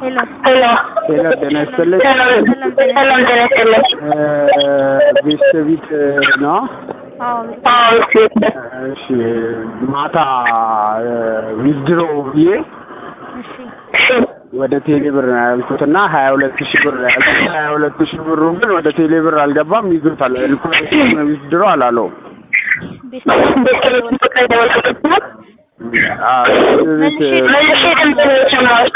ሄሎ ሄሎ ሄሎ ጤና ይስጥልኝ። ሰላም ጤና ይስጥልኝ። ቤተሰቢት ነው። አዎ አዎ እሺ እሺ ማታ ዊዝድሮ ብዬ እሺ እሺ ወደ ቴሌ ብር ነው ያልኩትና ሀያ ሁለት ሺህ ብር ነው ያልኩት። ሀያ ሁለት ሺህ ብሩ ግን ወደ ቴሌ ብር አልገባም። ይዞታል። ሪኩዌስት ዊዝድሮ አላለውም። ቤተሰብ ቁጥር የደወልኩት ነው። አዎ፣ ቤት መልሼ ድምፅ ነው የሰማሁት።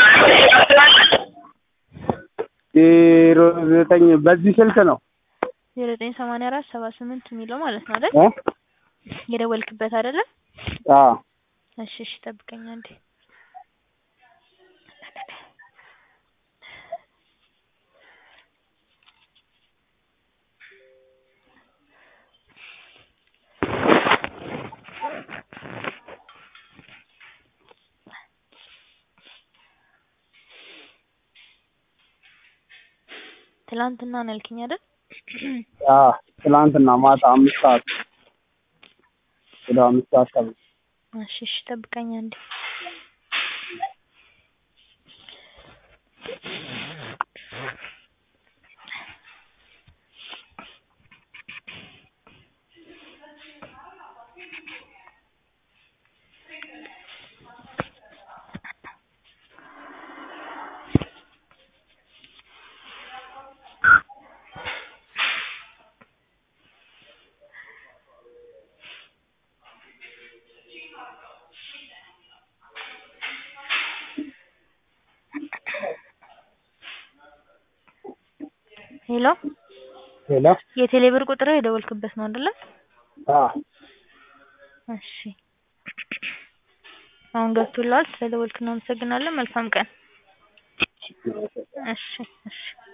ዜሮ ዘጠኝ በዚህ ስልክ ነው ዜሮ ዘጠኝ ሰማንያ አራት ሰባ ስምንት የሚለው ማለት ነው አይደል? እ? የደወልክበት አይደለም? አዎ እሺ እሺ ጠብቀኝ አንዴ። ትላንትና ነው ያልከኝ አይደል? አዎ ትናንትና ማታ አምስት ሰዓት ወደ አምስት ሰዓት ተብሎ እሺ እሺ ጠብቀኝ አንዴ። ሄሎ ሄሎ የቴሌ ብር ቁጥር የደወልክበት ነው አይደለ? አዎ እሺ አሁን ገብቶልሃል። ስለደወልክ እናመሰግናለን። መልካም ቀን። እሺ እሺ